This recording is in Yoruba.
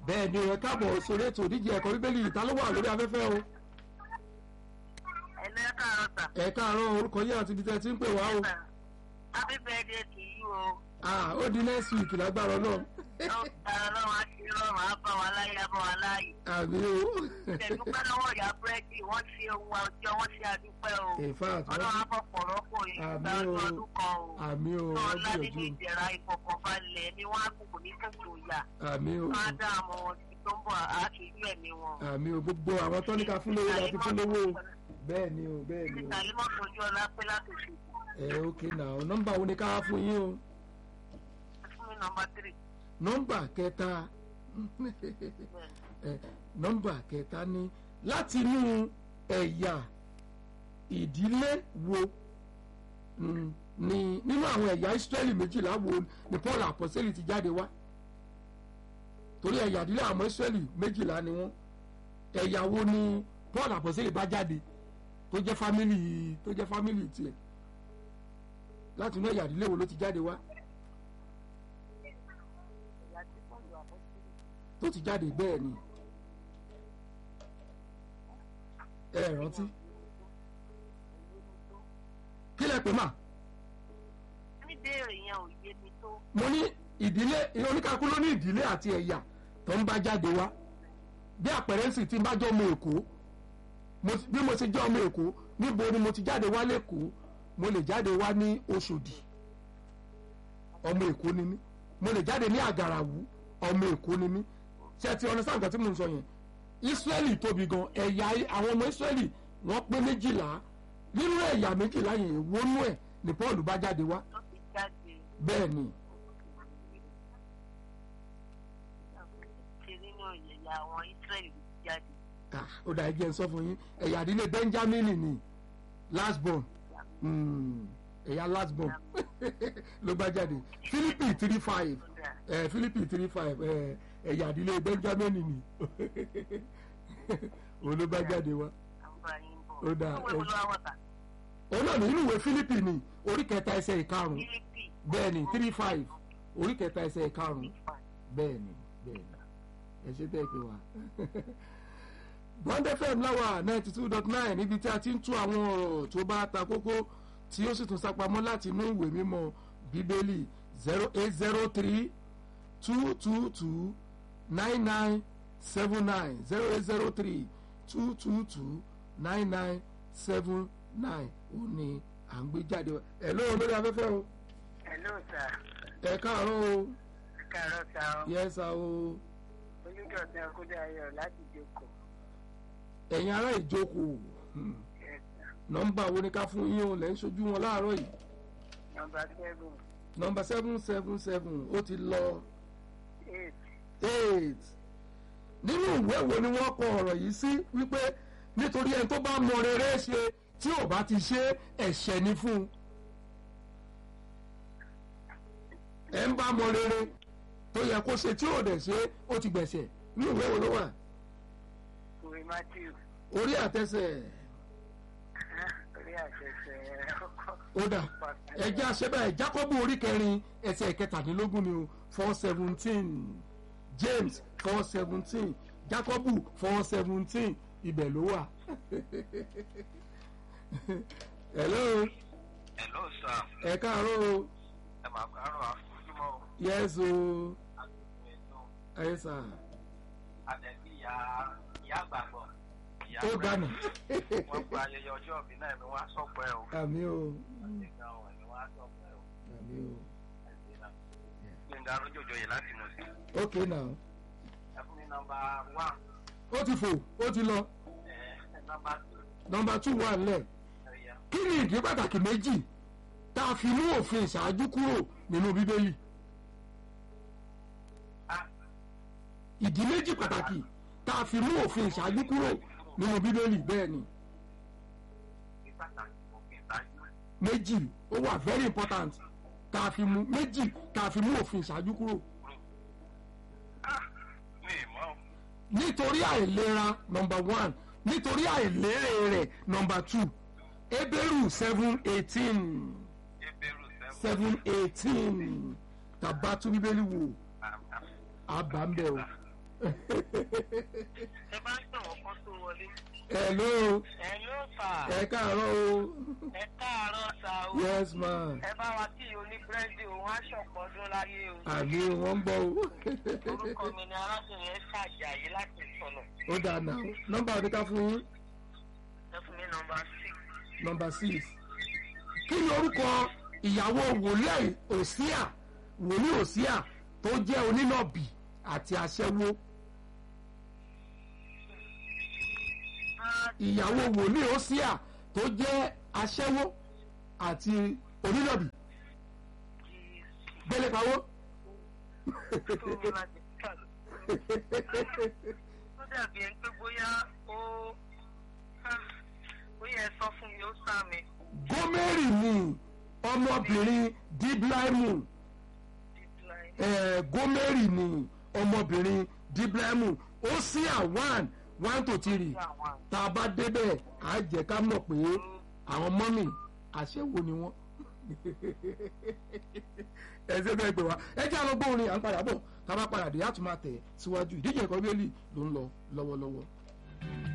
bẹ́ẹ̀ ni ẹ káàbọ̀ sórí ètò ìdíje ẹ̀kọ́ bíbélì ìta ló wà lórí afẹ́fẹ́ o Ẹ̀lẹ́ káàárọ̀ sà. ẹ káàárọ̀ orúkọ yín àti ibi tẹ́ ẹ ti ń pè wá o Happy birthday to you o. ah ó di next week lágbára náà Ọlọ́run á ṣe rọrùn á bá wa láyé á bá wa láyé. àmì o Ìtẹ̀dúpẹ́ lọ́wọ́ ìyá búrẹ́dì wọ́n ṣe ohun àwùjọ wọ́n ṣe àdúpẹ́ o. in fact Ọlọ́run á bọ̀ pọ̀rọ̀ kò yí Àmín ìgbà o. ọdún kan o. àmì o Náà wọ́n ńlá nínú gbìyànjú ìdẹ̀ra ìfọkànbalẹ̀ ni wọ́n á kókò ní kókò yà. àmì o Wọ́n á dá àwọn ọmọ tí tó ń bọ̀ àṣírí ẹ̀mí wọn. àmì o gbogbo àwọn tọ́níkà fún lówó láti fún lówó o bẹ́ẹ̀ ni o bẹ́ẹ̀ ni o Ìtàlímọ̀ tójú ọlá pé láti ṣe. ẹ ok now nọ́mbà wo ni ká wá fún yín o Fún mi nọmba tírì. nọ́mbà kẹta ẹ nọ́mbà kẹta ni láti inú ẹ̀yà ìdílé wo mm, ni nínú àwọn ẹ̀yà Ísírẹ́lì méjìlá wo ni Paul àpọ́sẹ́lì ti jáde wá torí ẹ̀yà ìdílé àwọn Ísírẹ́lì méjìlá ni wọ́n ẹ̀yà wo ni Paul àpọ́sẹ́lì bá jáde tó jẹ́ fámìlì tó jẹ́ fámìlì tiẹ̀ láti inú ẹ̀yà ìdílé wo ló ti jáde wá Ìyá tí wọ́n lò àbọ̀sí. tó ti jáde bẹ́ẹ̀ ni ẹ rántí kí lẹ pè mà Níbèrè yẹn ò yé mi tó. mo ní ìdílé oníkakú ló ní ìdílé àti ẹ̀yà tó ń bá jáde wá bí àpẹẹrẹ sì ti ń bá jọ ọmọ èkó mo ti- bí mo ti jẹ́ ọmọ èkó níbo ni mo ti jáde wá lẹ́kọ̀ọ́ mo lè jáde wá ní Òṣòdì ọmọ èkó ni mí mo lè jáde ní àgàràwú ọmọ èkó ni mí ṣé ti ọ̀nà sáà nǹkan tí mo ń sọ yẹn Ísírẹ́lì tóbi gan ẹ̀yà àwọn ọmọ Ísírẹ́lì wọ́n pé méjìlá nínú ẹ̀yà méjìlá yẹn èwo nú ẹ̀ ni Paul bá jáde wá tó ti jáde bẹ́ẹ̀ ni ṣe nínú ìyẹ̀yà àwọn Ísírẹ́lì ló ti jáde. Ah, ó dà ẹjẹ ń sọ fún yín ẹ̀yà ìdílé Benjamin ni last born Mm, ẹ̀yà last born ló bá jáde Philippi three five ẹ̀ Philippi three five ẹ̀ ẹ̀yà ìdílé Benjamin ni òun ló bá jáde wá Àǹbá yín bọ̀. Ó dáa, Ìwé wo ẹ- ló wá wọ̀tà? òun náà ní inú ìwé Philippi ni orí kẹta ẹsẹ̀ ìkarùn Fílípì. bẹ́ẹ̀ ni three five orí kẹta ẹsẹ̀ ìkarùn bẹ́ẹ̀ ni bẹ́ẹ̀ ni ẹ ṣe tẹ́ ẹ pé wá. Bond FM láwà ninety two dot nine níbi tí a ti ń tú àwọn ọ̀rọ̀ tó bá ta kókó tí ó sì tún sápamọ́ láti inú ìwé mímọ́ bíbélì zero eight zero three two two two nine nine seven nine zero eight zero three two two two nine nine seven nine ó ní à ń gbé jáde wá. ẹ̀ lóun lórí afẹ́fẹ́ o Hello sir. ẹ̀ káàárọ̀ o Káàárọ̀ sá o. yẹ́sà o Olúdọ̀tún Akúdé Ayọ̀ láti jókòó. ẹ̀yin ará ìjókòó hmm, Yes sir. nọ́mbà wo ni ká fún yín o lẹ́ ń ṣojú wọn láàárọ̀ yìí Nọmba seven nọ́mbà seven seven seven ó ti lọ eight. eight nínú ìwé wo ni wọ́n kọ ọ̀rọ̀ yìí sí wípé nítorí ẹni tó bá mọ rere ṣe tí ò bá ti ṣe ẹ̀ṣẹ̀ ni fún un ẹ̀ ń bá mọ rere tó yẹ kó ṣe tí ò dẹ̀ ṣe ó ti gbẹ̀ṣẹ̀ nínú ìwé wo ló wà Ìwé Matthew. orí àtẹsẹ̀ Orí àṣẹṣẹ ọkọ̀. ó dà ẹjẹ́ àṣẹ́bẹ̀ Jákọ́bù orí kẹrin ẹsẹ̀ kẹtàdínlógún ni o four seventeen James four seventeen Jákọ́bù four seventeen ibẹ̀ ló wà. hello Hello sir. ẹ káàárọ̀ o Ẹ máa kárọ̀ àfojúmọ́ o. yes o Àtúntò ètò ẹ sà àtẹ̀bí ìyá ìyá àgbàgbọ́. Ìyá ó rẹ̀. dànù Wọ́n gba ayẹyẹ ọjọ́ ìbí náà ni wọ́n á sọ̀pọ̀ ẹ̀ o. àmì o Ìgbà wọn ni wọ́n á sọ̀pọ̀ ẹ̀ o. àmì o Ẹ̀sìn náà. Gbẹ̀ngà Arójòjò yìí láti mọ̀ sí. ok now Ẹ fún mi nọmba one. ó ti fò ó ti lọ Ẹ nọmba two. nọ́mbà two wà nílẹ̀. Ẹ̀yà. kí ni ìdí pàtàkì méjì tá a fi mú òfin ìṣáájú kúrò nínú bíbélì Ah, ìdí méjì pàtàkì tá a fi mú òfin ìṣáájú kúrò nínú bíbélì bẹ́ẹ̀ ni ní pàtàkì òfin ìtajú. méjì ó wà very important tá a fi mú méjì tá a fi mú òfin ìṣáájú kúrò Ah, mi ì mọ̀ o. nítorí àìlera number one nítorí àìlérè rẹ̀ number two Hébérù seven eighteen Ebéèrú sẹ́wọ̀n. seven eighteen tàbá tún bíbélì wò Ah, ah. àbá ń bẹ̀ o ẹ bá ń tàn wọ́n kán tó wọlé. hello ẹ ló fà ẹ káàárọ̀ o ẹ káàárọ̀ sa o. yes ma ẹ bá wa kí oníbírẹ́dì òun aṣọ̀pọ̀ ọdún láyé o. àbí wọ́n ń bọ̀ o orúkọ mi ni arábìnrin ẹ ṣàjàyí láti sọ̀nà. ó dáa náà nọ́mbà àdúgbò fún yín ẹ fún mi nọmba six. nọ́mbà six kí ni orúkọ ìyàwó wòlíì òsíà wòlíì òsíà tó jẹ́ onínàbì àti aṣẹ́wó ìyàwó wòlíì òsíà tó jẹ́ aṣẹ́wó àti onínàbì gbélé pawó. ó dàbí ẹni pé bóyá ó bóyá ẹ sọ fún mi ó sá mi. gómẹ́rì ni ọmọbìnrin díblaimu eh, gómẹ́rì ni ọmọbìnrin díblaimu ó sí à one one to three tá a bá débẹ̀ á jẹ́ ká mọ̀ pé àwọn mọ́mì àṣẹwò ni wọ́n ẹ ṣe bẹ́ẹ̀ gbé wa ẹ jẹ́ àlọ́ gbóhùn à ń padà bọ̀ tá a bá padà dé á tún máa tẹ̀ síwájú ìdíje ẹ̀kọ́ bíélì ló ń lọ lọ́wọ́lọ́wọ́.